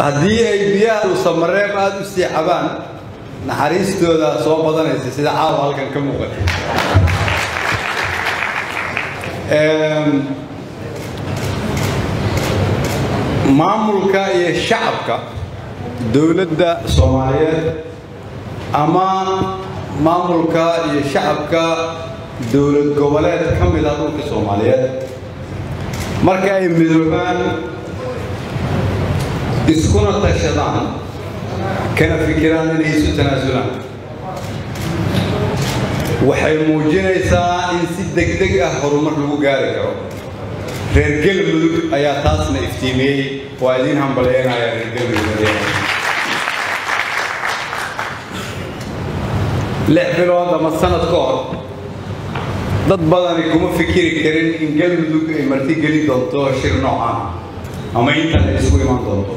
haddii ay biyaha dhuusamareeb aada u sii cabaan naxariistooda soo badanaysa sida caawa halkan ka muuqata maamulka iyo shacabka dowladda soomaaliyeed ama maamulka iyo shacabka dowlad goboleed ka mid ah dhulka soomaaliyeed marka ay midoobaan iskuna tashadaan kana fikiraan inay isu tanaasulaan waxay muujinaysaa in si degdeg ah horumar lagu gaari karo reer galmudug ayaa taasna iftiimiyey waa idiin hambalyeynaya reer galmudug lix bilood ama sanad ka hor dad badani kuma fikiri karin in galmudug ay marti geli doonto shir noocaan ama intan ay isugu imaan doonto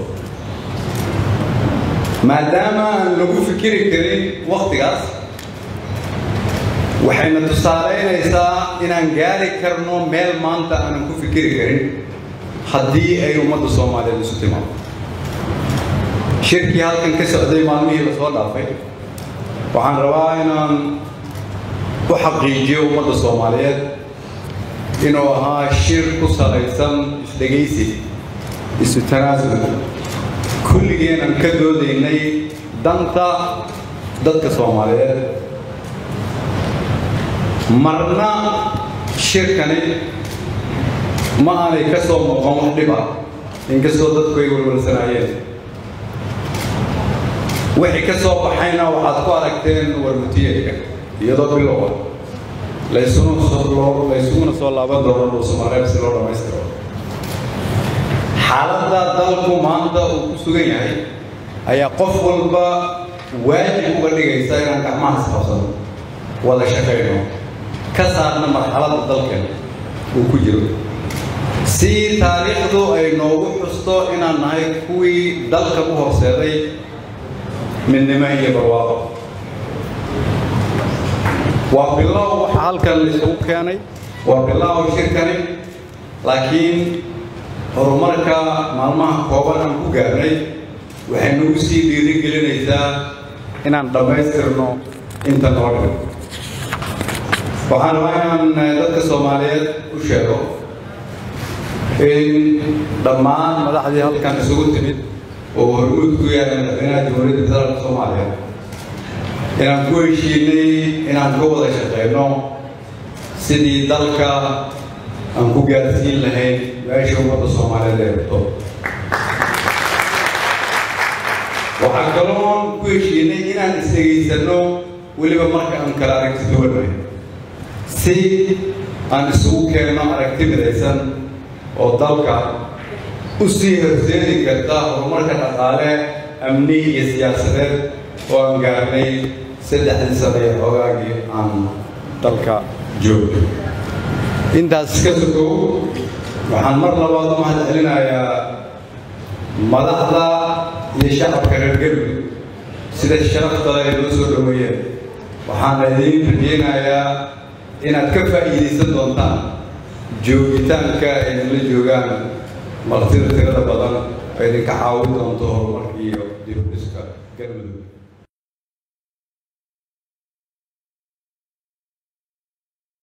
maadaama aan lagu fikiri karin wakhtigaas waxayna tusaalaynaysaa inaan gaari karno meel maanta aanan ku fikiri karin haddii ay ummadda soomaaliyeed isu timaado shirkii halkan ka socday maalmihii la soo dhaafay waxaan rabaa inaan u xaqiijiyo ummadda soomaaliyeed inuu ahaa shir ku salaysan isdhegaysi isu tanaasul kulligeenan ka doodaynay danta dadka soomaaliyeed marna shirkani ma aanay ka soo muuqan wax dhib ah inkastoo dadku ay warwarsanaayeen wixii ka soo baxayna waxaad ku aragteen warmutiyeedka iyadoo bilowa laysuguna soo laaban doono dhuusamareeb si loo dhammaystiro xaaladda dalku maanta uu ku sugan yahay ayaa qof walba waajib uga dhigaysa inaan gacmaha isqabsano wada shaqayno ka saarna marxaladda dalkan uu ku jiro si taariikhdu ay noogu xusto inaan nahay kuwii dalka u horseeday midnimo iyo barwaaqo waa bilow waxa halkan isugu keenay waa bilow shirkani laakiin horumarka maalmaha kooban aan ku gaarnay waxay nagu sii dhiiri gelinaysaa inaan dhammaystirno inta noo dhigo waxaan rabaa inaan dadka soomaaliyeed u sheego in dhammaan madaxdii halkan isugu timid oo hormuud ku yahay madaxweynaha jamhuuriyadda federaalka soomaaliya inaan ku heshiinay inaan ka wada shaqeyno sidii dalka aan ku gaarsiin lahayn meesha ummadda soomaaliyeed ay rabto waxaan kaloon ku heshiinay inaan isdhegaysanno weliba marka aan kala aragti duwanahay si aan isugu keenno aragti midaysan oo dalka u sii horseedi karta horumarka dhaqaale amni iyo siyaasadeed oo aan gaarnay saddexdii sano ee hoogaagii aan dalka joogno intaas ka sokow waxaan mar labaad u mahad celinayaa madaxda iyo shacabka reer galmudug sida sharafta ay noo soo dhoweeyeen waxaana idiin rajeynayaa inaad ka faa'iidaysan doontaan joogitaanka idinla joogaan martida tirada badan oo idinka caawin doonto horumarka iyo dib u dhiska galmudug